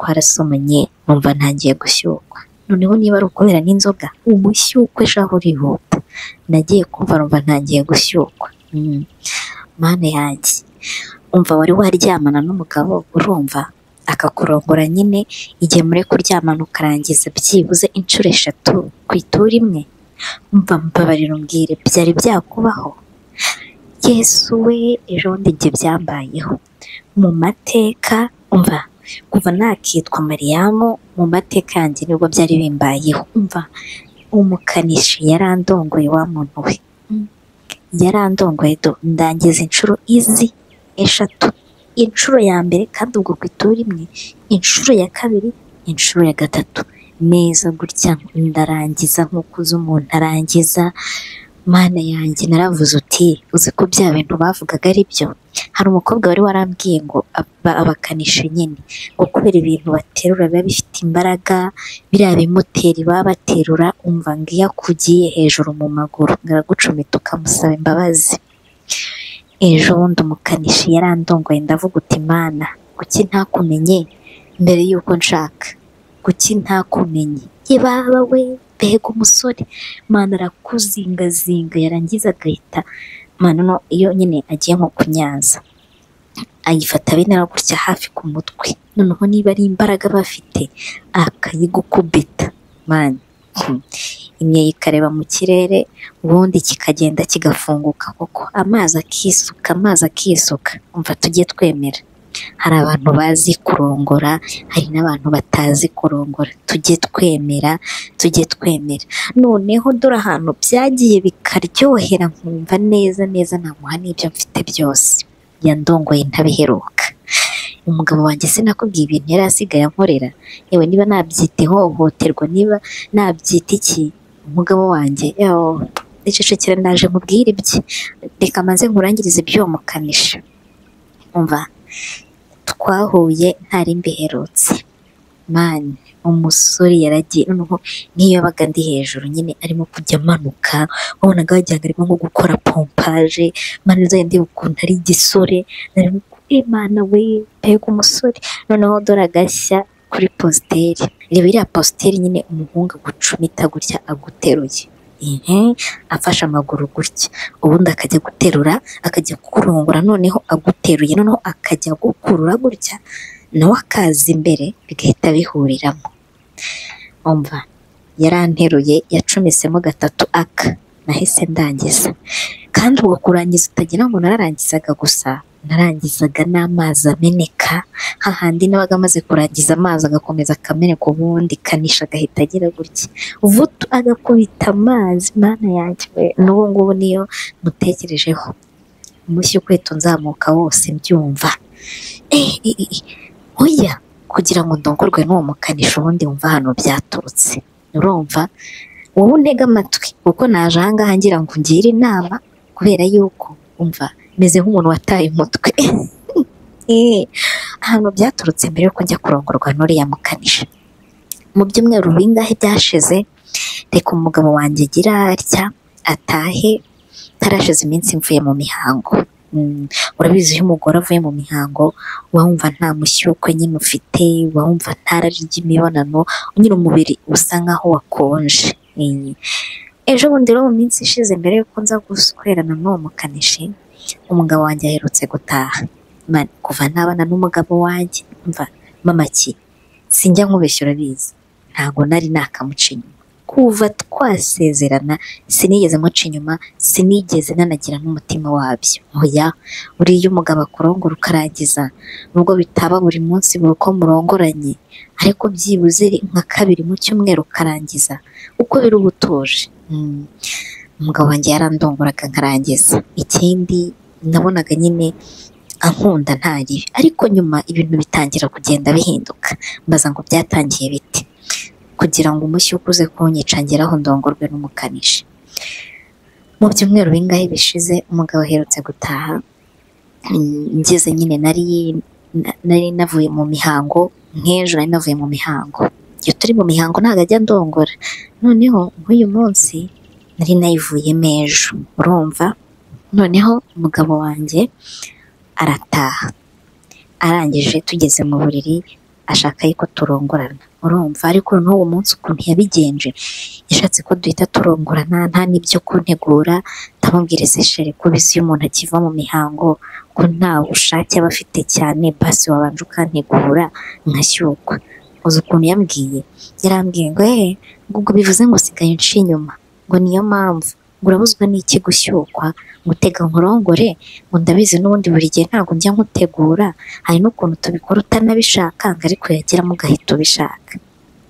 twarasomanye nkumva ntangiye gushyukwa noneho niba ari ukubera n'inzoga umushyukwe shahu urihuta nagiye kumva numva ntangiye gushyukwa mm. mana yanjye umva wari waryamana n'umugabo urumva akakurongora nyine igihe muri kuryamana ukarangiza byibuze inshuro eshatu ku ituru imwe umva mbabarira umbwire byari byakubaho yesu we ejo bundi njye byambayeho mu mateka umva kuva nakitwa mariyamu mu mateka yanjye nibwo byari bimbayeho umva umukanishi yarandongoye wa muntu we Mm. yarandongoye do ndangiza inshuro izi eshatu inshuro ya mbere kandi ubwo ku ituru imwe inshuro ya kabiri inshuro ya gatatu neza gutya ndarangiza nk'uko uzi umuntu arangiza mana yanjye naravuze uti uzi ko bya bintu bavugaga ari byo hari umukobwa wari warambwiye ngo aba- abakanishi nyine ngo kubera ibintu baterura biba bifite imbaraga biriya bimoteri baba baterura umva ngo iyo akugiye hejuru mu maguru baragucumita ukamusaba imbabazi ejo bundi umukanishi yarandongoye ndavuga uti mana kuki ntakumenye mbere y'uko nshaka kuki ntakumenye ibaba we mbega umusore mana arakuzingazinga yarangiza agahita mana no iyo nyine agiye nko kunyanza ayifata bene gutya hafi ku mutwe noneho niba ari imbaraga bafite akayigukubita mani Hmm. imwe ikareba mu kirere ubundi kikagenda kigafunguka koko amazi akisuka amazi akisuka umva tujye twemera hari abantu bazi kurongora hari n'abantu batazi kurongora tujye twemera tujye twemera noneho dore ahantu byagiye bikaryohera nkumva neza neza ntamuha n'ibyo mfite byose yandongoye ntabiheruka umugabo wanjye sinakubwiye ibintu yari asigaye ankorera yewe niba nabyita ihohoterwa niba nabyita iki umugabo wanjye yawo icecekera naje nkubwire ibye reka maze nkurangirize iby'uwo mukanishi umva twahuye ntari mbiherutse mani umusore yaragiye noneho n'iyo yabaga ndi hejuru nyine arimo kujya amanuka wabonaga wagira ngo arimo nko gukora pompaje mani uzajya ndeba ukuntu ari igisore narimo imana we mbega umusore noneho dore agashya kuri positeri reba iriya positeri nyine umuhungu agucumita gutya aguteruye ihe afashe amaguru gutya ubundi akajya guterura akajya kukurongora noneho aguteruye noneho akajya agukurura gutya nawe akaza imbere bigahita bihuriramo umva yaranteruye yacumisemo gatatu aka nahise ndangiza kandi ubwo kurangiza utagira ngo nararangizaga gusa narangizaga n'amazi ameneka hahandi nabaga amaze kurangiza amazi agakomeza akameneka ubundi kanisha agahita agira gutya vutu agakubita amazi mana yanjye we n'ubu ngubu niyo mutekerejeho umushyi ukweto nzamuka wose mbyumva Eh, eh, eh, eh. oya kugira ngo ndongorwe n'uwo mukanishi ubundi wumva hano byaturutse urumva wowe untega amatwi kuko naje ahangaha ngira ngo ungire inama kubera yuko umva meze nk'umuntu wataye umutwe Eh, ahantu byaturutse mbere yuko njya kurongorwa n'uriya mukanishi mu byumweru bingahe byashize reka umugabo wanjye agira atya atahe tarashize iminsi mvuye mu mihango Mm, urabizi iyo umugore avuye mu mihango uba wumva nta mushyukwe nyine ufite uba wumva nta rari ry'imibonano nyine umubiri usa nkaho wakonje Eh, ejo bundi rero mu minsi ishize mbere yuko nza guswerana n'uwo mukanishi umugabo wanjye aherutse gutaha Man- kuva nabana n'umugabo wanjye mva mama ki sinjya nkubeshya urabizi ntabwo nari nakamuca inyuma kuva twasezerana sinigeze muca inyuma sinigeze nanagira n'umutima wabyo oya uriya umugabo akurongora ukarangiza nubwo bitaba buri munsi buri uko murongoranye ariko byibuze nka kabiri mu cyumweru ukarangiza uko biri uba utuje Mm. umugabo wanjye yarandongoraga nkarangiza ikindi nabonaga nyine ankunda ntari ariko nyuma ibintu bitangira kugenda bihinduka mbaza ngo byatangiye bite kugira ngo umushyi ukuze kunyica ngeraho ndongorwe n'umukanishi mu byumweru bingahe bishize umugabo aherutse gutaha Mm, ngeze nyine nari na- nari navuye mu mihango nk'ejo nari navuye mu mihango iyo turi mu mihango ntabwo ajya ndongora noneho nk'uyu munsi nari nayivuyemo ejo urumva noneho umugabo wanjye arataha arangije tugeze mu buriri ashaka yuko turongorana urumva ariko n'uwo munsi ukuntu yabigenje yashatse ko duhita turongorana nta n'ibyo kuntegura ndamubwira se shere ko bisi iyo umuntu akiva mu mihango ko nta bushake aba afite cyane basi wabanje ukantegura nkashyukwa uzi ukuntu yambwiye yarambwiye ngo eee ngo ubwo bivuze ngo sigaye unci inyuma ngo niyo mpamvu ngo urabuzwa n'iki gushyukwa ngo utega nkurongore ngo ndabizi n'ubundi buri gihe ntabwo njya nkutegura hari n'ukuntu tubikora utanabishaka ngo ariko yagera ugahita ubishaka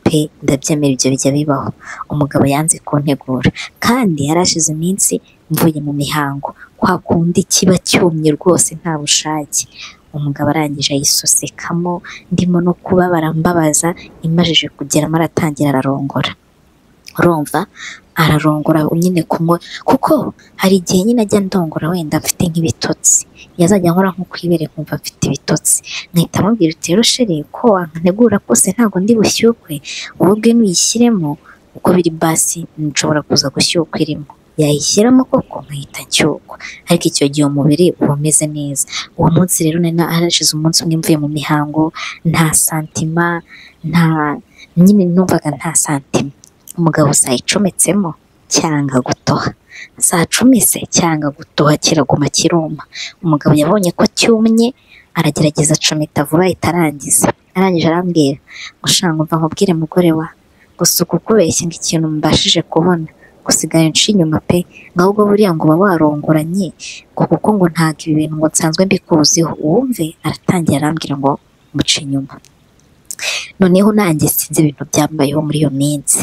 pe ndabyemera ibyo bijya bibaho umugabo yanze kuntegura kandi yarashize iminsi mvuye mu mihango kwa kundi kiba cyumye rwose nta bushake umugabo arangije ayisosekamo ndimo no kubabara mbabaza imajije kugera maratangira ararongora urumva ararongora nyine kumwe kuko hari igihe nyine ajya ndongora wenda mfite nk'ibitotsi yazajya nkora nko kwibere nkumva mfite ibitotsi nkahita amubwira uti rero shere ko wankanegura kose ntabwo ndi bushyukwe wowe ubwe nuyishyiremo uko biri basi nshobora kuza gushyukwa irimo yayishyiramo koko nkahita nshyukwa ariko icyo gihe umubiri uba umeze neza uwo munsi rero nari harashize umunsi umwe mvuye mu mihango nta santima nta nyine numvaga nta santima umugabo saa icometsemo cyanga gutoha saa cumi se cyanga gutoha kiraguma kiruma umugabo yabonye ko cyumye aragerageza acometa vuba itarangiza arangije arambwira gushaka umva nkubwire mugore wa gusa uku kubeshya ngo ikintu mbashije kubona gusigaye nshi inyuma pe ngo ahubwo buriya ngo uba warongoranye ngo kuko ngo ntabwo ibi bintu ngo nsanzwe mbikuziho uwumve aratangira arambwira ngo muce inyuma noneho nanjye sinzi ibintu byambayeho muri iyo minsi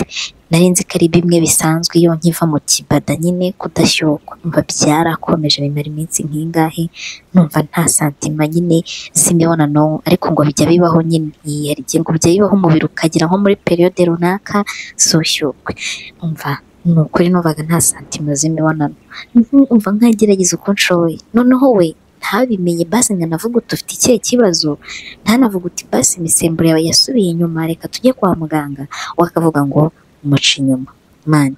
nari nzi ko ari bimwe bisanzwe iyo nkiva mu kibada nyine kudashyukwa mva byarakomeje bimara iminsi nk'ingahe numva nta santima nyine simibona n'ubu ariko ngo bijya bibaho nyine yihariye ngo bijya bibaho umubiri ukagira nko muri periyode runaka sushyukwe umva ni ukuri numvaga nta santima z'imibonano umva nkagerageza uko nshoboye noneho we ntabimenye basi nkanavuga uti ufite ikihe kibazo ntanavuga uti basi imisemburo yawe yasubiye inyuma reka tujye kwa muganga wakavuga ngo muca inyuma mani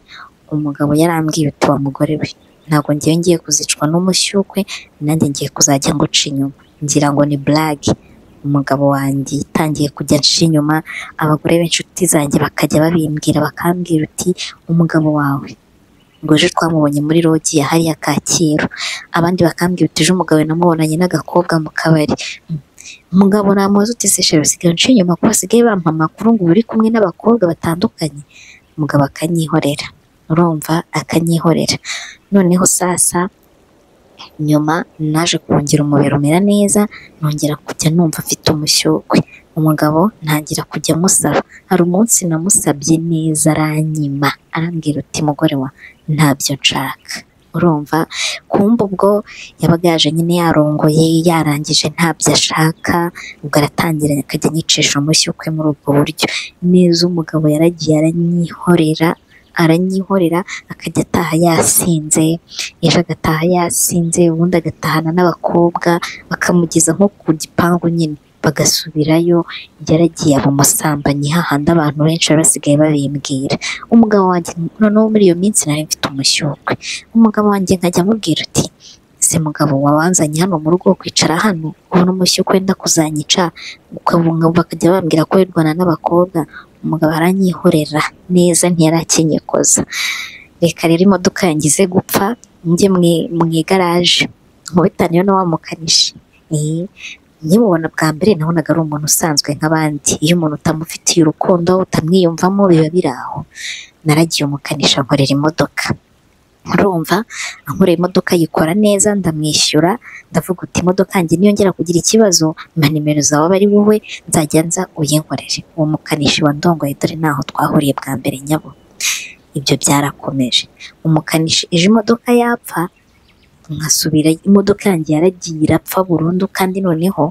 umugabo yarambwiye uti wa mugore we ntabwo ngewe ngiye kuzicwa n'umushyukwe nanjye ngiye kuzajya nguca inyuma ngira ngo ni burage umugabo wanjye yitangiye kujya nshira inyuma abagore b'inshuti zanjye bakajya babimbwira bakambwira uti umugabo wawe ngo ejo twamubonye muri rogi ya hariya kacyiru abandi bakambwira uti ejo umugabo namubonanye n'agakobwa mu kabari umugabo namubaza uti se shero usigaye unciye inyuma ko basigaye bampa amakuru ngo uri kumwe n'abakobwa batandukanye umugabo akanyihorera urumva akanyihorera noneho sasa nyuma naje kongera umubiri umera neza nongera kujya numva afite umushyukwe umugabo ntangira kujya amusaba hari umunsi namusabye neza aranyima arambwira uti mugore wa ntabyo nshaka urumva kumva ubwo yabaga yaje nyine yarongoye yarangije ntabyo ashaka ubwo aratangira akajya anyicisha umushyukwe muri ubwo buryo neza umugabo yaragiye aranyihorera aranyihorera akajya ataha yasinze ejo agataha yasinze ubundi agatahana n'abakobwa bakamugeza nko ku gipangu nyine bagasubirayo yaragiye aba umusambanyi hahandi abantu benshi bari basigaye babimbwira umugabo wanjye noneho muri iyo minsi nari mfite umushyukwe umugabo wanjye nkajya amubwira uti si mugabo wabanzanye hano mu rugo kwicara hano ubona umushyukwe wenda kuzanyica bakajya bambwira ko wirwana n'abakobwa umugabo aranyihorera neza ntiyarakinyekoza reka rero imodoka yangize gupfa njye mu igaraje nkubitane yo wa mukanishi nkimubona bwa mbere nabonaga ari umuntu usanzwe nk'abandi iyo umuntu utamufitiye urukundo utamwiyumvamo biba biri aho naragiye umukanisha nkorera imodoka urumva ankorera imodoka yikora neza ndamwishyura ndavuga uti imodoka yanjye niyongera kugira ikibazo mpa nimero zawe aba ari wowe nzajya nza uyinkorere uwo mukanishi wa ndongoye dore naho twahuriye bwa mbere nyabo ibyo byarakomeje umukanishi ejo imodoka yapfa nkasubira imodoka yanjye yaragiye irapfa burundu kandi noneho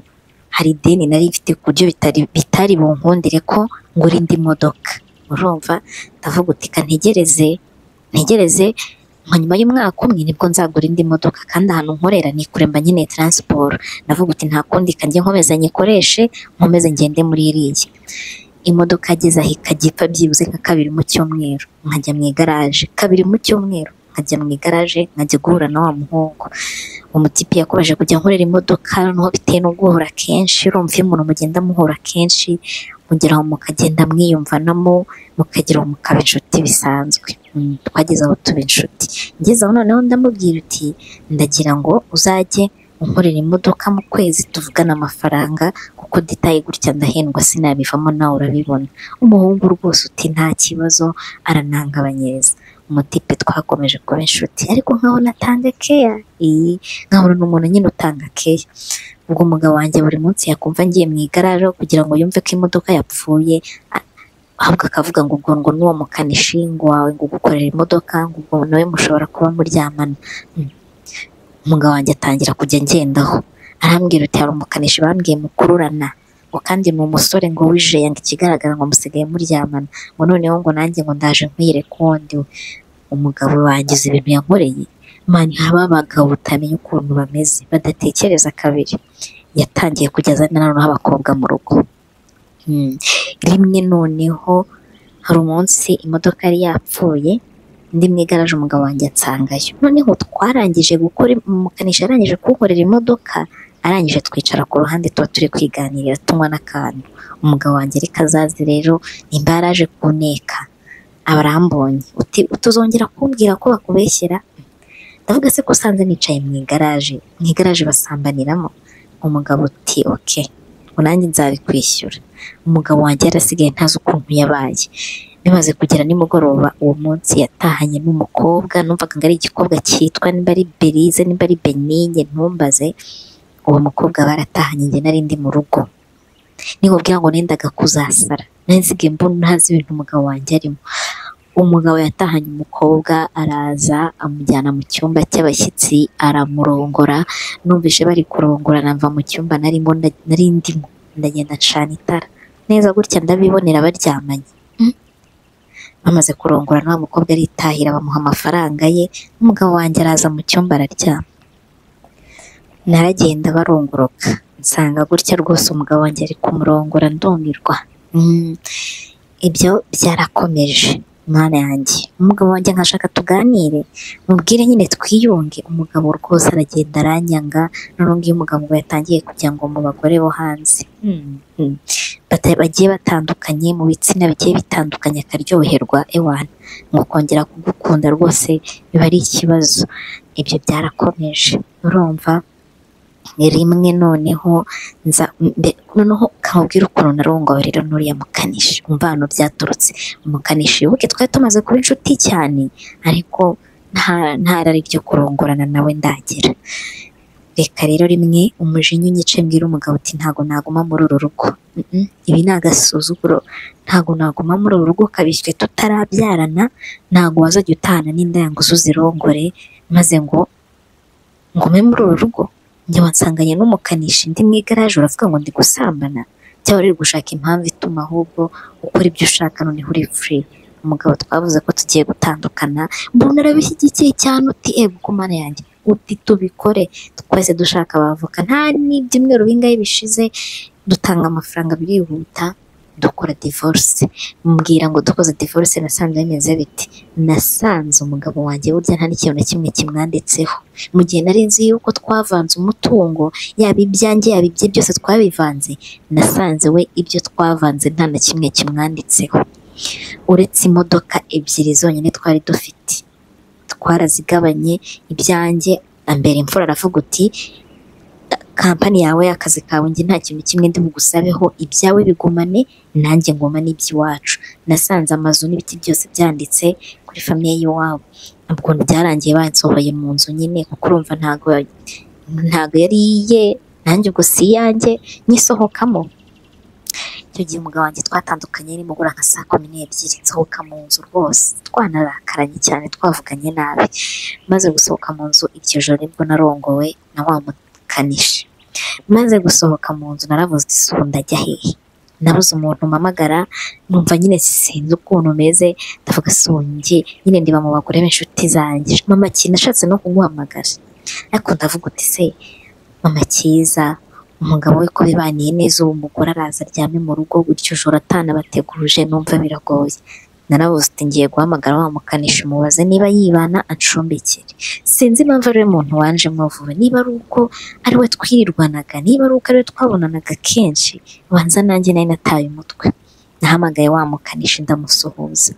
hari ideni nari ifite ku buryo bitari bitari bunkundire ko ngura indi modoka urumva ndavuga uti ntegereze ntegereze nka nyuma y'umwaka umwe nibwo nzagura indi modoka kandi ahantu nkorera ni kure mba nkeneye taransiporo ndavuga uti nta kundi kanjye nkomeza nyikoreshe nkomeze ngende muri iriya imodoka ageze aho ikajya ipfa byibuze nka kabiri mu cyumweru nkajya mu igaraje kabiri mu cyumweru nkajya mu igaraje nkajya guhura na wa muhungu umutipe yakomeje kujya ankorera imodoka noneho bitewe no guhura kenshi urumva iyo umuntu mugenda muhura kenshi mugera aho mukagenda mwiyumvanamo mukagera aho mukaba inshuti bisanzwe Mm, twageze aho tuba inshuti ngeze aho noneho ndamubwira uti ndagira ngo uzajye unkorera imodoka mu kwezi tuvugana amafaranga kuko ditaye gutya ndahendwa sinabivamo nawe urabibona umuhungu rwose uti nta kibazo aranangabanyiriza umutipe twakomeje kuba inshuti ariko nkabona atanga keya iyi nkabona ni umuntu nyine utanga keya ubwo umugabo wanjye buri munsi yakumva ngiye mu igaraje kugira ngo yumve ko imodoka yapfuye a- ahubwo akavuga ngo ubwo ngo n'uwo mukanishi ngo wawe ngo ugukorera imodoka ngo ubwo nawe mushobora kuba muryamana Mm. umugabo wanjye atangira kujya ngendaho arambwira uti hari umukanishi bambwiye mukururana ngo kandi ni umusore ngo wijeyanga ikigaragara ngo musigaye muryamana ngo noneho ngo nanjye ngo ndaje nkwiyereka uwundi we umugabo wangize ibintu yankoreye mani haba abagabo batamenya ukuntu bameze badatekereza kabiri yatangiye kujya azana noneho abakobwa mu rugo Mm. rimwe noneho hari umunsi imodoka yari yapfuye ndi mu igaraje umugabo wanjye ansangayo noneho twarangije gukora umukanishi yarangije kunkorera imodoka arangije twicara ku ruhande tuba turi kwiganirira tunywa n'akantu umugabo wanjye reka azaze rero nimba yaraje kuneka aba arambonye uti utuzongera kumbwira ko bakubeshyera ndavuga se ko usanze nicaye mu igaraje mu igaraje basambaniramo umugabo uti oke ngo nanjye nzabikwishyura umugabo wanjye yarasigaye ntazi ukuntu yabaye bimaze kugera nimugoroba uwo munsi yatahanye n'umukobwa numvaga ngo ari igikobwa cyitwa nimba ari berize nimba ari beninye ntumbaze uwo mukobwa baratahanye njye nari ndi mu rugo nikubwira ngo nendaga kuzasara nari nsigaye mbona ntazi ibintu umugabo wanjye arimo umugabo yatahanye umukobwa araza amujyana mu cyumba cy'abashyitsi aramurongora numvise bari kurongora nava mu cyumba narimo nda- nari ndimo ndagenda ncana itara neza gutya ndabibonera baryamanye Mm. bamaze kurongora n'uwo mukobwa aritahira bamuha amafaranga ye umugabo wanjye araza mu cyumba araryama naragenda barongoroka nsanga gutya rwose umugabo wanjye ari kumurongora ndumirwa Mm. ibyo byarakomeje mwana yanjye umugabo wanjye nkashaka tuganire mubwire nyine twiyunge umugabo rwose aragenda aranyanga noneho iyo umugabo ngo yatangiye kujya ngo mu bagore bo hanze Mm. Mm. Bata- bagiye batandukanye mu bitsina bigiye bitandukanye akaryoherwa ewana ngo kongera kugukunda rwose biba ari ikibazo ibyo byarakomeje urumva rimwe noneho nza mbe- noneho kamubwira ukuntu narongorera n'uriya mukanishi umva hano byaturutse umukanishi wibuke twari tumaze kuba inshuti cyane ariko nta ntarari byo kurongorana nawe ndagira reka rero rimwe umujinya unyice mbwira umugabo uti ntago naguma muri uru rugo Mm-mm, ibi ni agasuzuguro ntago naguma muri uru rugo kabishywe tutarabyarana ntago wazajya utahana n'inda yangu uzirongore maze ngo ngume muri uru rugo njye wansanganye n'umukanishi ndi mu igaraje uravuga ngo ndi gusambana cyangwa uri gushaka impamvu ituma ahubwo ukora ibyo ushaka noneho uri free umugabo twavuze ko tugiye gutandukana mbona arabishyigikiye cyane uti ego ku mana yanjye uti tubikore twese dushaka abavoka nta n'ibyumweru bingahe bishize dutanga amafaranga birihuta dukora divorce mbwira ngo dukoze divorce nasanze bimeze biti nasanze umugabo wanjye burya nta n'ikintu na kimwe kimwanditseho mu gihe nari nzi yuko twavanze umutungo yaba ibyanjye yaba ibye byose twabivanze nasanze we ibyo twavanze nta na kimwe kimwanditseho uretse imodoka ebyiri zonyine twari dufite twarazigabanye ibyanjye mbere imfura aravuga uti kampani yawe akazi kawe njye nta kintu kimwe ndi bugusabeho ibyawe bigumane nanjye ngumane iby'iwacu nasanze amazu n'ibiti byose byanditse kuri famiye y'iwabo ubwo byarangiye bansohoye mu nzu nyine kuko urumva ntago ntago yari iye nanjye ubwo si iyanjye nyisohokamo icyo gihe umugabo wanjye twatandukanye nimugura nka saa kumi n'ebyiri nsohoka mu nzu rwose twanarakaranye cyane twavuganye nabi maze gusohoka mu nzu iryo joro nibwo narongowe na wa mukanishi maze gusohoka mu nzu naravuze isuku ndajya hehe nabuze umuntu mpamagara numva nyine sinzi ukuntu meze ndavuga sunge nyine ndiba mu bagore b'inshuti zanjye mama kintu nashatse no kuguhamagara ariko ndavuga uti se mama cyiza umugabo we ko bibaniye neza uwo mugore araza aryame mu rugo gutyo joro atanabateguje numva biragoye narabuze uti ngiye guhamagara wa mukanishi umubaze niba yibana ancumbikire sinzi impamvu ariwe muntu wanje muvuwe niba ari uko ari we twirirwanaga niba ari uko ari we twabonanaga kenshi banza nanjye nari nataye umutwe nahamagaye wa mukanishi ndamusuhuza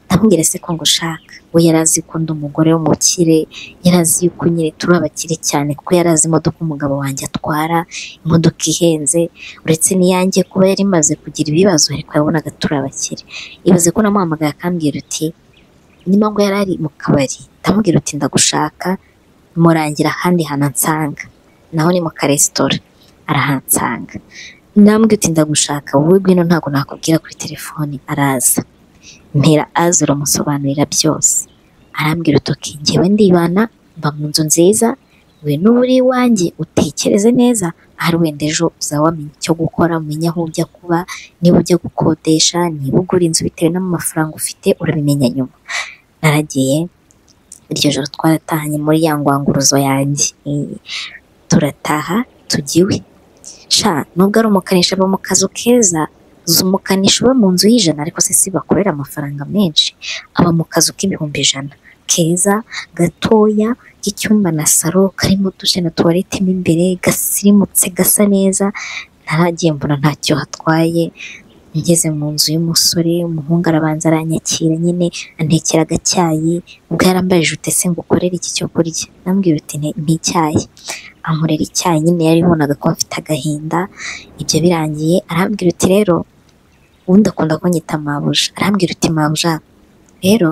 ndamubwira se ko ngushaka we yari azi ko ndi umugore w'umukire yari azi yuko nyine turi abakire cyane kuko yari azi imodoka umugabo wanjye atwara imodoka ihenze uretse n'iyanjye kuba yari imaze kugira ibibazo ariko yabonaga turi abakire ibaze ko namuhamagaye akambwira uti niba ngo yari ari mu kabari ndamubwira uti ndagushaka murangira ahandi hantu ansanga naho ni mu karesitora arahansanga ndambwira uti ndagushaka wowe ngwino ntabwo nakubwira kuri telefoni araza mpera aza uramusobanurira byose arambwira utoki ngewe ndibana mba mu nzu nziza ngwino uba uri iwanjye utekereze neza ahari wenda ejo uzaba wamenya icyo gukora umenya aho ujya kuba niba ujya gukodesha niba ugura inzu bitewe n'amafaranga ufite urabimenya nyuma naragiye iryo joro twaratahanye muri ya ngwanguruzo yanjye Eh, turataha tujya iwe sha nubwo ari umukanishi aba mu kazu keza umukanishi uba mu nzu y'ijana ariko se si bakorera amafaranga menshi aba mu kazu k'ibihumbi ijana keza gatoya k'icyumba na saro karimo dushe na tuwarete mo imbere gasirimutse gasa neza ntaragiye mbona ntacyo hatwaye ngeze mu nzu y'umusore umuhungu arabanza aranyakira nyine antekera agacyayi ubwo yarambaye jute se ngo ukorere iki cyo kurya nambwira uti "Ni- ni icyayi ankorera icyayi nyine yaribonaga ko mfite agahinda ibyo birangiye arambwira uti rero ubundi akunda kunyita mabuja arambwira uti mabuja rero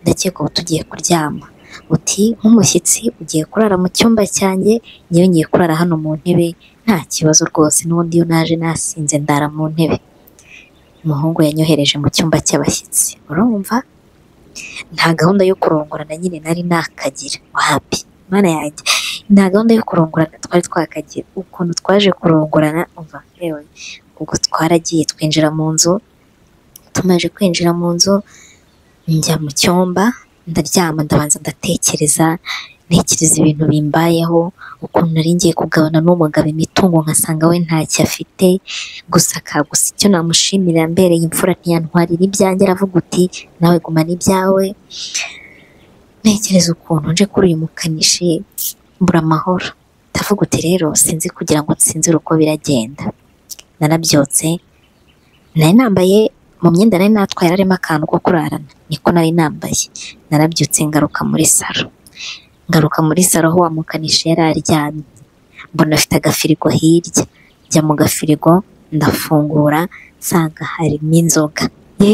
ndakeka ubu tugiye kuryama uti nk'umushyitsi ugiye kurara mu cyumba cyanjye ngewe ngiye kurara hano mu ntebe nta kibazo rwose n'ubundi iyo naje nasinze ndara mu ntebe umuhungu yanyohereje mu cyumba cy'abashyitsi urumva nta gahunda yo kurongorana nyine nari nakagira wapi mana yanjye nta gahunda yo kurongorana twari twakagira ukuntu twaje kurongorana umva yewe ubwo twaragiye twinjira mu nzu tumaze kwinjira mu nzu njya mu cyumba ndaryama ndabanza ndatekereza ntekereza ibintu bimbayeho ukuntu nari ngiye kugabana n'umugabo imitungo nkasanga we ntacyo afite gusa kagusa icyo namushimira mbereye imfura ntiyantwarira ibyanjye aravuga uti nawe gumana ibyawe ntekereza ukuntu nje kuri uyu mukanishi mbura amahoro ndavuga uti rero sinzi kugira ngo nsinzire uko biragenda narabyotse nari nambaye mu myenda nari natwaye harimo akantu ko kurarana niko nari nambaye narabyutse ngaruka muri saro ngaruka muri saro aho wa mukanishi yari aryamye mbona afite agafirigo hirya njya mu gafirigo ndafungura nsanga harimo inzoga ye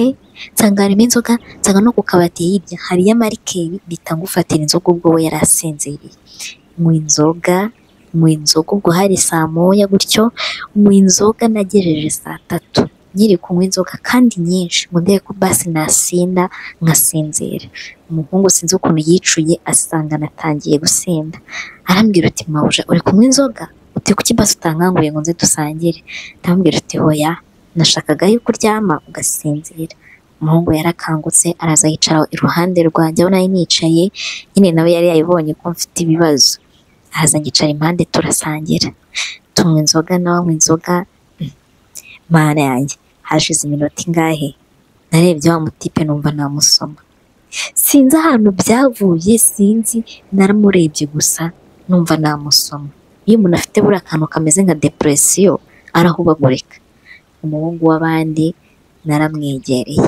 nsanga harimo inzoga nsanga no ku kabati hirya hariyo amarikeri bita ngufatira inzoga ubwo we yari asinziriye mu inzoga mu inzoga ubwo hari saa moya gutyo mu inzoga nagejeje saa tatu nkiri kunywa inzoga kandi nyinshi ngo ndebe ko basi nasinda nkasinzira umuhungu sinzi ukuntu yicuye asanga natangiye gusinda arambwira uti mabuja uri kunywa inzoga uti kuki basi utankanguye ngo nze dusangire ndamubwira uti hoya nashakaga yuko uryama ugasinzira umuhungu yarakangutse araza yicara iruhande rwanjye aho nari nicaye nyine nawe yari yayibonye ko mfite ibibazo araza ngicara impande turasangira tunywa inzoga nawe anywa inzoga Mm. mana yanjye hashize iminota ingahe narebye wa mutipe numva namusoma sinzi ahantu byavuye sinzi naramurebye gusa numva namusoma iyo umuntu afite buriya akantu kameze nka depresiyo arahubagurika umuhungu w'abandi naramwegereye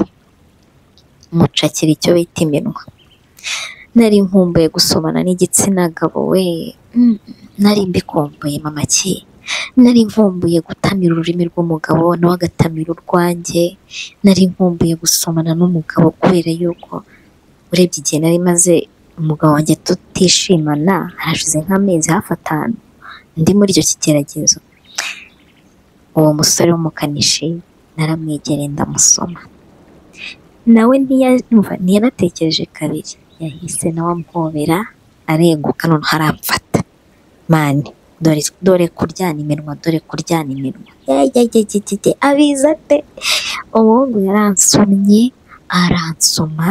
mucakira icyo bita iminwa nari nkumbuye gusomana n'igitsina gabo we Mm, nari mbikumbuye mama ki nari nkumbuye gutamira ururimi rw'umugabo nawe agatamira urwanjye nari nkumbuye gusomana n'umugabo kubera yuko urebye igihe nari maze umugabo wanjye tutishimana hashize nk'amezi hafi atanu ndi muri icyo kigeragezo uwo musore w'umukanishi naramwegereye ndamusoma nawe ntiyumva ntiyanatekereje kabiri yahise nawe amuhobera arenguka none haramfata mani dore dore kuryana iminwa dore kuryana iminwa yayayayayayay abiza pe umuhungu yaransomye aransoma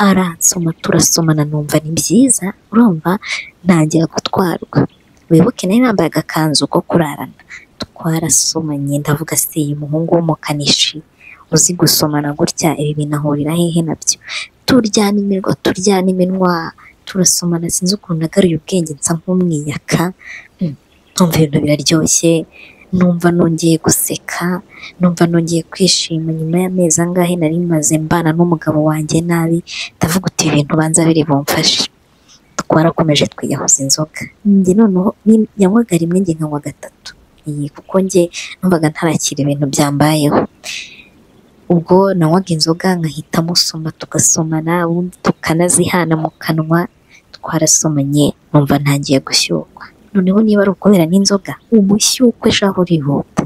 aransoma turasomana numva ni byiza urumva ntangira gutwarwa wibuke nari nambaye agakanzu ko kurarana twarasomanye ndavuga se uyu muhungu w'umukanishi uzi gusomana gutya ibi binahurira hehe nabyo turyana iminwa turyana iminwa turasomana sinzi ukuntu nagaruye ubwenge nsa nk'umwiyaka Mm, numva ibintu biraryoshye numva nongeye guseka numva nongeye kwishima nyuma y'amezi angahe nari maze mbana n'umugabo wanjye nabi ndavuga uti ibintu banza biri bumfashe twarakomeje twiyahuza inzoga njye noneho ni- yanywaga rimwe njye nkanywa gatatu iyi kuko njye numvaga ntarakira ibintu byambayeho ubwo nanywaga inzoga nkahita musoma tugasomana ubundi tukanazihana mu kanwa twarasomanye numva ntangiye gushyukwa noneho niba ari ukubera n'inzoga ubushyukwe shaho urihuta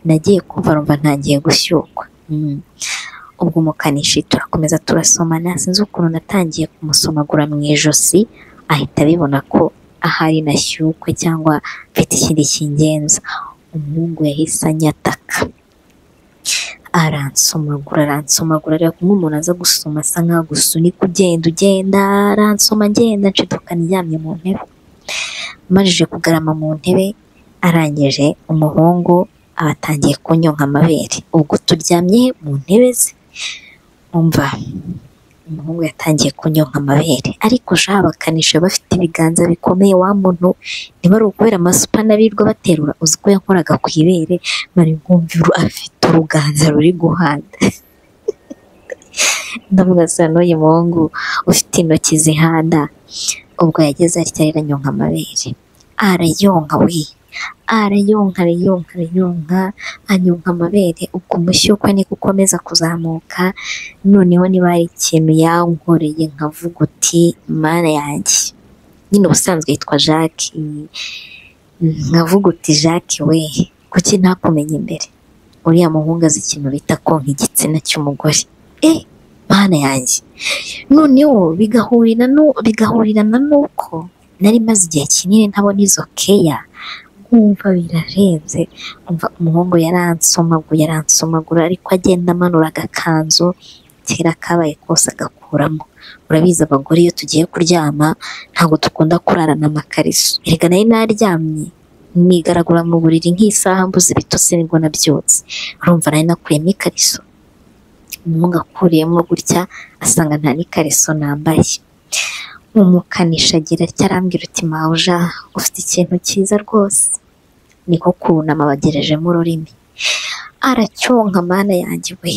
nagiye kumva numva ntangiye gushyukwa Mm. ubwo umukanishi turakomeza turasomana sinzi ukuntu natangiye kumusomagura mu ijosi ahita abibona ko ahari nashyukwe cyangwa mfite ikindi kingenza umuhungu yahise anyataka aransomagura aransomagura ariko kumwe umuntu aza gusoma asa nkaho gusunika ugenda ugenda aransoma ngenda nshiduka niryamye mu ntebe amajije kugarama mu ntebe arangije umuhungu aba atangiye kunyonka amabere ubwo turyamye mu ntebe ze umva umuhungu yatangiye kunyonka amabere ariko sha abakanishi baba bafite ibiganza bikomeye wa muntu niba ari ukubera amasupana birirwa baterura uzi ko yakoraga ku ibere mari nkumva uru- afite uruganza ruri guhanda ndavuga sa n'uyu muhungu ufite intoki zihanda ubwo yageze atya aranyonka amabere arayonka we arayonka arayonka arayonka anyonka amabere ubwo umushyukwe niko ukomeza kuzamuka noneho niba hari ikintu yankoreye nkavuga uti mana yanjye nyine ubusanzwe yitwa jacques nkavuga uti jacques we kuki ntakumenya imbere uriya muhungu azi ikintu bita konka igitsina cy'umugore eh mana yanjye noneho bigahurira nu- bigahurirana n'uko nari maze igihe kinini ntabona izo keya nkumva birarenze umva umuhungu yaransomagura yaransomagura ariko agenda amanura agakanzu kera kabaye kose agakuramo urabizi abagore iyo tugiye kuryama ntabwo dukunda kurarana amakariso erega nari naryamye nigaragura mu buriri nk'isaha mbuze ibitotsi nibwo nabyutse urumva nari nakuyemo ikariso umuhungu akuriyemo gutya asanga nta n'ikariso nambaye umukanishi agira atya arambwira uti mawuja ufite ikintu cyiza rwose niko kunama bagerejemo ururimi aracyonka mana yanjye we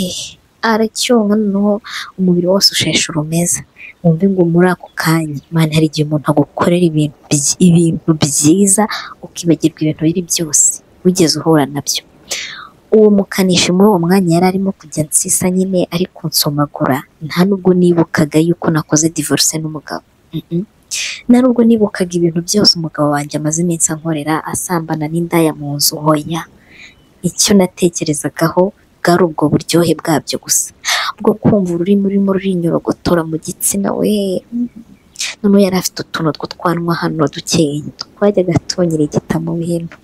aracyonka noneho umubiri wose usheshe urumeza wumve ngo muri ako kanya mana hari igihe umuntu agukorera ibintu byi- ibintu byiza ukibagirwa ibintu biri byose wigeze uhura nabyo uwo mukanishi muri uwo mwanya yari arimo kujya nsisa nyine ariko nsomagura nta nubwo nibukaga yuko nakoze divorce n'umugabo Mm-mm. nta nubwo nibukaga ibintu byose umugabo wanjye amaze iminsi ankorera asambana n'indaya mu nzu hoya icyo natekerezagaho bwari ubwo buryohe bwabyo gusa bwo kumva ururimi rurimo rurinyorogotora mu gitsina we Mm. noneho yari afite utuntu tw'utwanwa hano dukeya twajyaga tunyira igita mu bintu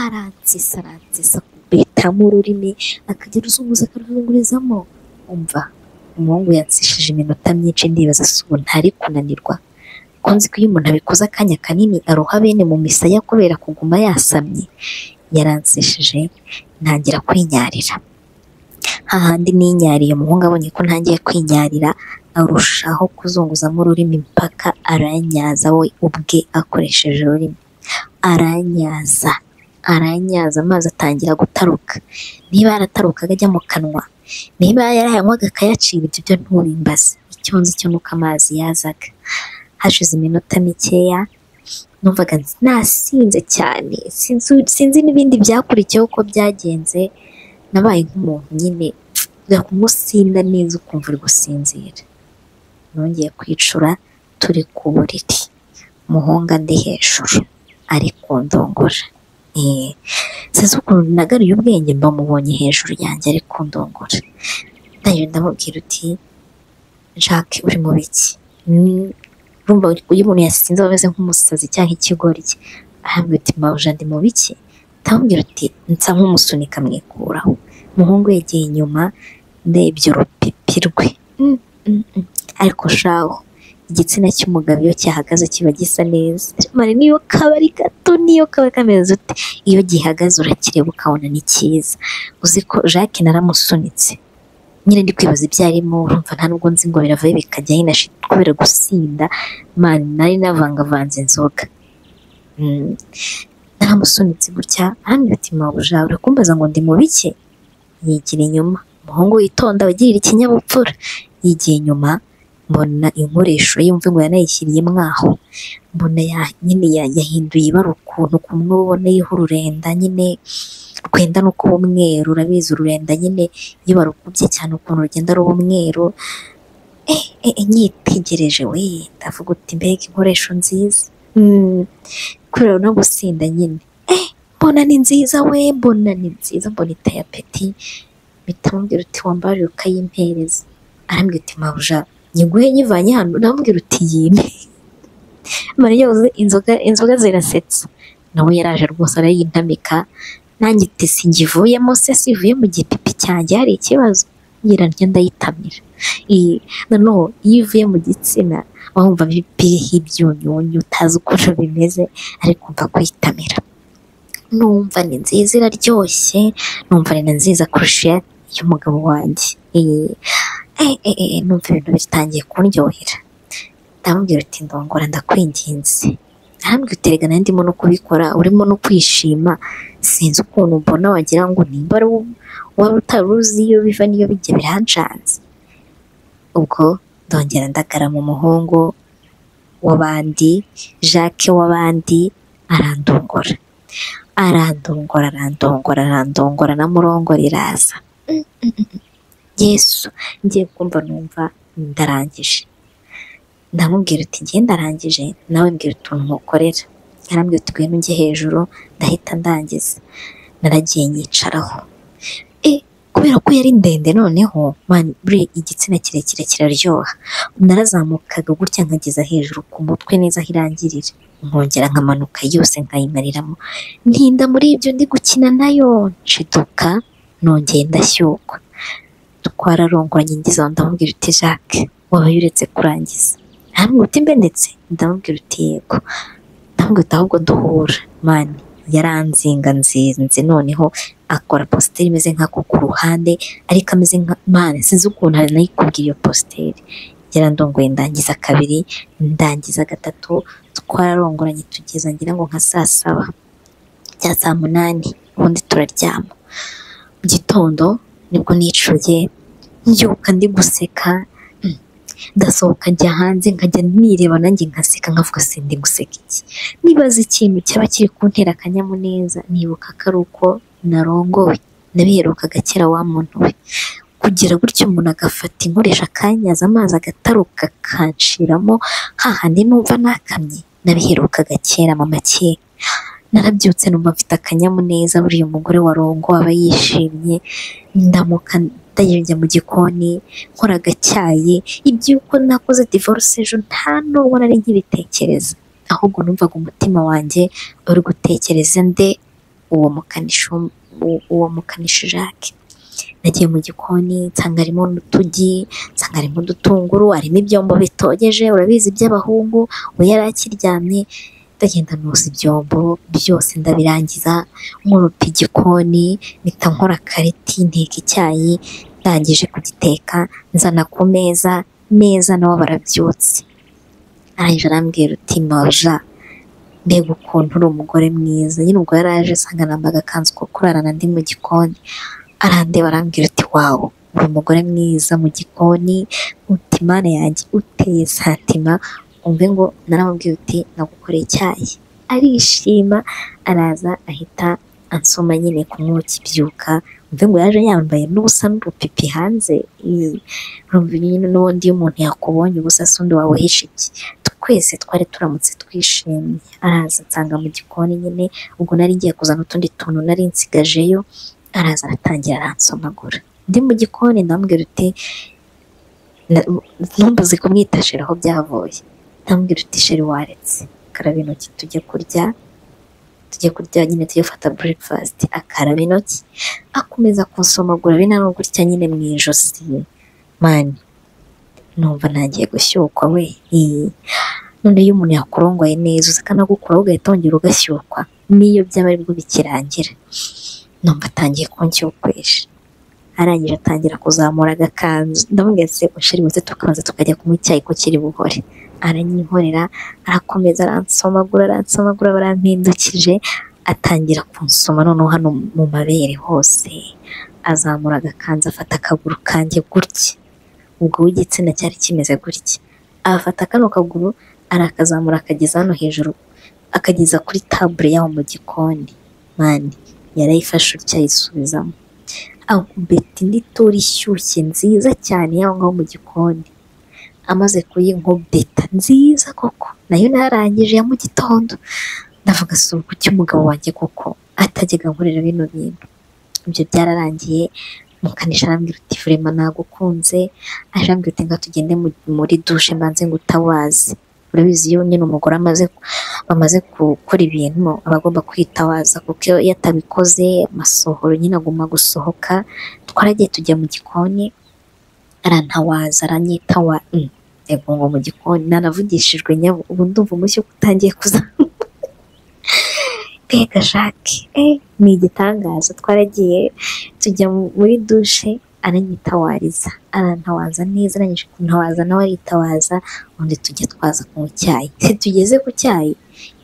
aransisa aransisa akubitamo ururimi akagira uzunguza akaruzungurizamo umva umuhungu yansishije iminota myinshi ndibaza si ubu ntari kunanirwa kunzi ko iyo umuntu abikoze akanya kanini aroha bene mu misaya kubera kuguma yasamye yaransishije ntangira kwinyarira hahandi ninyariye umuhungu abonye ko ntangiye kwinyarira arushaho kuzunguzamo ururimi mpaka aranyaza we ubwe akoresheje ururimi aranyaza aranyaza amazi atangira gutaruka niba yaratarukaga ajya mu kanwa niba yarayanywaga akayacira ibyo byo ntubimbaze icyo nzi cyo nuko amazi yazaga hashize iminota mikeya numvaga nasinze cyane sinzi sinzi n'ibindi byakurikiyeho uko byagenze nabaye nk'umuntu nyine ujya kumusinda neza ukumva uri gusinzira nongeye kwicura turi ku buriri muhunga ndi hejuru ari kundongora Eh, sinzi ukuntu nagaruye ubwenge mba mubonye hejuru yanjye ari kundongora nayo ndamubwira uti jacques uri mu biki Mm, urumva iyo umuntu yasinze aba ameze nk'umusazi cyangwa ikigori cye arambwira uti mawuja ndi mu biki ndamubwira uti nsa nk'umusunika mwikuraho umuhungu yegeye inyuma ndebye urupipi rwe Mm, mm, mm. ariko shaho igitsina cy'umugabo iyo cyahagaze kiba gisa neza mare niyo kaba ari gato niyo kaba kameze ute iyo gihagaze urakireba ukabona ni cyiza uzi ko jacques naramusunitse nyine ndi kwibaza ibyo arimo urumva nta nubwo nzi ngo biravayo bikajya hino kubera gusinda mani nari navangavanze inzoga Mm. naramusunitse gutya arambwira mabuja urakumbaza ngo ndi mu bike yigira inyuma umuhungu witonda wigirira ikinyabupfura yigiye inyuma mbona inkoresho yumva ngo yanayishyiriye mwaho mbona ya- nyine ya- yahinduye ibara ukuntu kumwe uboneyeho ururenda nyine rwenda no kuba umweru urabizi ururenda nyine iyo barukubye cyane ukuntu rugenda ruba umweru eh, eh, eh, nyitegereje we ndavuga uti mbega inkoresho nziza Mm, kubera no gusinda nyine eh mbona ni nziza we mbona ni nziza mbona iteye apeti bitamubwira uti wambare ukayimpereza arambwira uti mabuja nyiguhe nyivanye hano ndamubwira uti yime mariya uzi inzoga inzoga zirasetsa nawe yaraje rwose arayintamika nanjye iti singivuyemo se sivuye mu gipipi cyanjye hari ikibazo nyiraryo ndayitamira iyi noneho iyo ivuye mu gitsina waba wumva biriho ibyunyunyu utazi ukuntu bimeze ariko umva kuyitamira numva ni nziza iraryoshye numva ni na nziza kurusha iy'umugabo wanjye Eh, eh, eh, eh, numva ibintu bitangiye kundyohera ndamubwira uti ndongora ndakwinginze arambwira uti rega nanjye ndimo no kubikora urimo no kwishima sinzi ukuntu mbona wagira ngo nimba ari wowe wari utaruzi iyo biva n'iyo bijya birancanze ubwo ndongera ndagara mu muhungu w'abandi jacques w'abandi arandongora arandongora arandongora arandongora na murongo riraza Mm, mm, mm, mm. yesu ngiye kumva numva ndarangije ndamubwira uti ngiye ndarangije nawe mbwira utuntu nkukorera arambwira uti ngwino ujye hejuru ndahita ndangiza naragiye nyicaraho e kubera ko yari ndende noneho man- buriya igitsina kirekire kiraryoha narazamukaga gutya nkageza hejuru ku mutwe neza aho irangirira nkongera nkamanuka yose nkayimariramo ntinda muri ibyo ndi gukina nayo nshiduka nongeye ndashyukwa twararongoranye ngize aho ndamubwira uti jacques wabaye uretse kurangiza ntamwe uti mbe ndetse ndamubwira uti yego ndamubwira uti ahubwo duhura mani yaranzinga nzinze noneho akora positeri imeze nk'ako ku ruhande ariko ameze nka mani sinzi ukuntu hari nayikubwira iyo positeri yarandongoye ndangiza kabiri ndangiza gatatu twararongoranye tugeza ngira ngo nka saa saba bya saa munani ubundi turaryama mu gitondo nibwo nicuye mbyuka ndi guseka mm, ndasohoka njya hanze nkajya nireba nanjye nkaseka nkavuga se ndi guseka iki nibaza ikintu cyaba kiri kuntera akanyamuneza nibuka ko ari uko narongowe nabiherukaga kera wa muntu we kugira gutyo umuntu agafata inkoresha akanyaza amazi agataruka akanshiramo hahandi numva nakamye nabiherukaga kera mama kera narabyutse numva mfite akanyamuneza buriya umugore warongo aba yishimye ndamuka ndajya mu gikoni nkora agacyayi iby'uko nakoze divorce ejo nta n'ubwo nari nkibitekereza ahubwo numvaga umutima wanjye uri gutekereza nde uwo mukanishi w'um- u- uwo mukanishi Jacques nagiye mu gikoni nsanga harimo n'utugi nsanga harimo udutunguru harimo ibyombo bitogeje urabizi by'abahungu we yari akiryamye ndagenda noza ibyombo byose ndabirangiza nkurupa igikoni mpita nkora kareti nteka icyayi ndangije kugiteka nzana ku meza neza nabo barabyutse arangije arambwira uti maja mbega ukuntu uri umugore mwiza nyine ubwo yari aje asanga nambaye agakanzu ko kurarana ndi mu gikoni arandeba arambwira uti wawu uri umugore mwiza mu gikoni utimane yanjye uteye santima umve ngo naramubwiye uti nagukoreye icyayi arishima araza ahita ansoma nyine ku mwotsi byuka umve ngo yaje yambaye n'ubusa n'urupipi hanze Ii, urumva nyine n'ubundi iyo umuntu yakubonye ubusa se undi wabuhisha iki twese twari turamutse twishimye araza nsanga mu gikoni nyine ubwo nari ngiye kuzana utundi tuntu nari nsigajeyo araza aratangira aransomagura ndi mu gikoni ndamubwira uti na- ntumbuze kumwitashira aho byavuye ndamubwira uti sheri waretse karaba intoki tujye kurya tujye kurya nyine tujye gufata breakfast akaraba intoki akomeza kunsomagura binanura gutya nyine mu ijosi mani numva ntangiye gushyukwa we Ii. none iyo umuntu yakurongoye neza uza akanagukuraho ugahita wongera ugashyukwa n'iyo byaba aribwo bikirangira numva atangiye kunshyukwesha arangije atangira kuzamura agakanzu ndavuga ati seko sheri muze tukabanza tukajya kunywa icyayi ko kiri buhore aranyinkorera arakomeza aransomagura aransomagura barampindukije atangira kunsoma noneho hano mu mabere hose azamura agakanzu afata akaguru kanjye gutya ubwo w'igitsina cyari kimeze gutya afata kano kaguru arakazamura akageza hano hejuru akageza kuri tabure yaho mu gikoni mani yarayifashe utya ayisubizamo akubeti n'itora ishyushye nziza cyane y'aho ngaho mu gikoni amaze kuyinkobeta nziza koko nayo narangije ya mu gitondo ndavuga si uku cy'umugabo wanjye koko atajyaga nkorera bino bintu ibyo byararangiye mukanisha arambwira uti vurema nagukunze arambwira uti nga tugende mu- muri dushe mbanze ngutawaze urabizi iyo nyine umugore amaze bamaze gukora ibintu aba agomba kwitawaza kuko iyo atabikoze amasohoro nyine aguma gusohoka twaragiye tujya mu gikoni arantawaza aranyitawa mm, yego ngo mu gikoni naravugishijwe nyabo ubu ndumva umushyo utangiye kuza mbega jacques eh, ni igitangaza twaragiye tujya mu- muri dushe aranyitawariza arantawaza neza arangije kuntawaza nawe aritawaza ubundi tujya twaza kunywa icyayi tugeze ku cyayi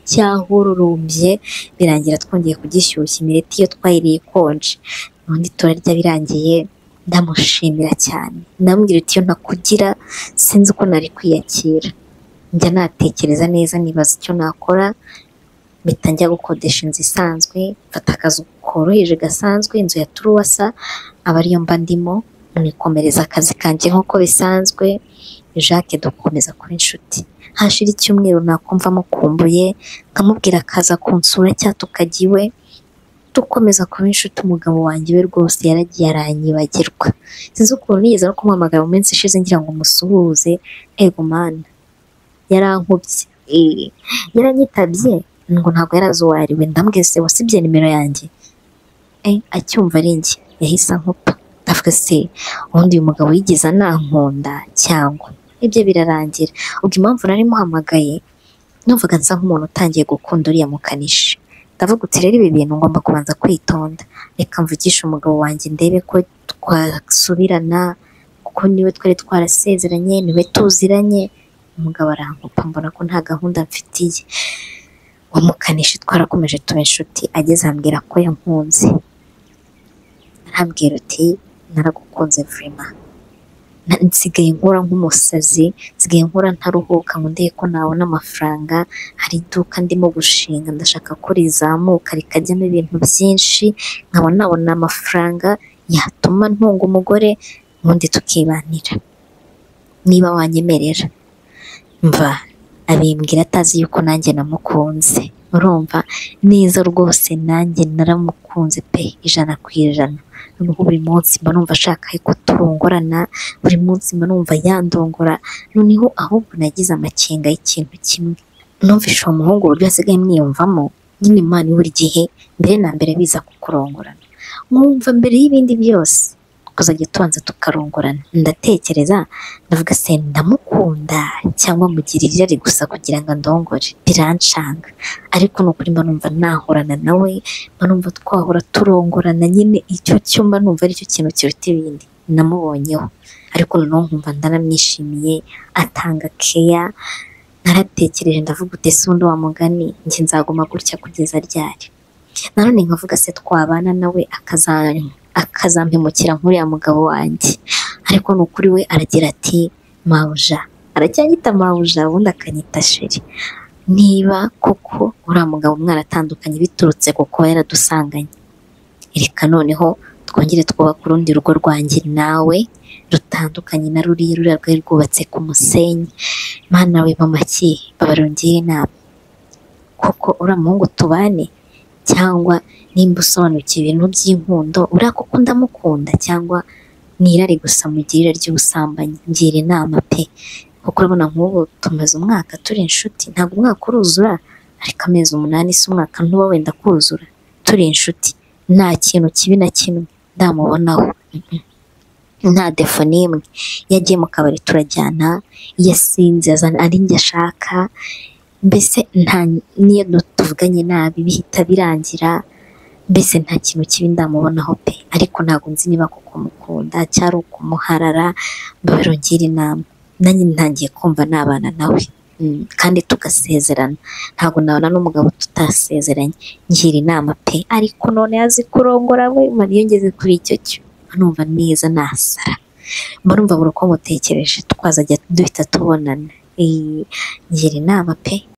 cyahororombye birangira twongeye kugishyushya imireti iyo twayiriye ikonje ubundi turarya birangiye ndamushimira cyane ndamubwira uti iyo ntakugira sinzi uko nari kwiyakira njya natekereza neza nibaza icyo nakora mpita njya gukodesha inzu isanzwe mfata akazu koroheje gasanzwe inzu ya turuwasa aba ariyo mba ndimo nikomereza akazi kanjye nk'uko bisanzwe Jacques dukomeza kuba inshuti hashira icyumweru nakumva amukumbuye nkamubwira akaza kunsura cyangwa tukajya iwe dukomeza kuba inshuti umugabo wanjye we rwose yaragiye aranyibagirwa sinzi ukuntu nigeze no kumuhamagara mu minsi ishize ngira ngo musuhuze ego mana yarankubye Eh, yaranyitabye ngo ntabwo yarazi uwo ari we ndambwira se wasibye nimero yanjye Eh, acyumva ari njye yahise ankupa ndavuga se ubundi uyu mugabo yigeze anankunda cyangwa ibyo birarangira ubwo impamvu nari muhamagaye numvaga nsa nk'umuntu utangiye gukunda uriya mukanishi ndavuga uti rero ibi bintu ngomba kubanza kwitonda reka mvugishe umugabo wanjye ndebe ko twasubirana kuko niwe twari twarasezeranye niwe tuziranye umugabo arankupa mbona ko nta gahunda mfitiye uwo mukanishi twarakomeje tuba inshuti ageze ambwira ko yankunze arambwira uti naragukunze vurema Na- nsigaye nkora nk'umusazi nsigaye nkora ntaruhuka ngo ndebe ko nabona amafaranga hari iduka ndimo gushinga ndashaka ko rizamuka rikajyamo ibintu byinshi nkaba nabona amafaranga yatuma ntunga umugore ubundi tukibanira niba wanyemerera mva abimbwira atazi yuko nanjye namukunze urumva neza rwose nanjye naramukunze pe ijana ku ijana noneho buri munsi mba numva ashaka ko turongorana buri munsi mba numva yandongora noneho ahubwo nagize amakenga y'ikintu kimwe numvishe uwo muhungu uburyo asigaye mwiyumvamo nyine imana buri gihe mbere na mbere biza kukurongorana mwumva mbere y'ibindi byose kuzajya tubanza tukarongorana ndatekereza ndavuga se ndamukunda cyangwa mugira irari gusa kugira ngo andongore birancanga ariko ni ukuri mba numva nahorana nawe mba numva twahora turongorana nyine icyo cyo mba numva aricyo kintu kiruta ibindi namubonyeho ariko noneho nkumva ndaramwishimiye atanga keya naratekereje ndavuga uti ese ubundi wa mugani njye nzaguma gutya kugeza ryari nanone nkavuga se twabana nawe akaza- akazampemukira nk'uriya mugabo wanjye ariko ni ukuri we aragira ati mawuja aracyanyita mawuja ubundi akanyita sheri niba koko uriya mugabo mwaratandukanye biturutse ku kuba yaradusanganye reka noneho twongere twubaka urundi rugo rwanjye nawe rutandukanye na ruriya ruriya rwari rwubatse ku musenyi mana we mama ki babarongere inama koko uriya muhungu tubane cyangwa nimba usobanukiwe ibintu by'inkundo uriya koko ndamukunda cyangwa nirare gusa mugirira ry'ubusambanyi ngira inama pe kuko urabona nk'ubu tumaze umwaka turi inshuti ntabwo umwaka uruzura ariko amezi umunani si umwaka ntuba wenda kuzura turi inshuti nta kintu kibi na kimwe ndamubonaho nta defo n'imwe iyo agiye mu kabari turajyana iyo asinze azana ari njye ashaka mbese nta n'iyo tuvuganye nabi bihita birangira mbese nta kintu kibi ndamubonaho pe ariko ntabwo nzi niba kuko mukunda cyari ukumuharara mbabarongera inama nanjye ntangiye kumva nabana nawe Mm, kandi tugasezerana ntabwo nabona n'umugabo tutasezeranye ngira inama pe ariko none azi kurongora we mariya ngeze kuri icyo cyo numva neza nasara mbarumva buri uko mutekereje twazajya duhita tubonana Eh, ngira inama pe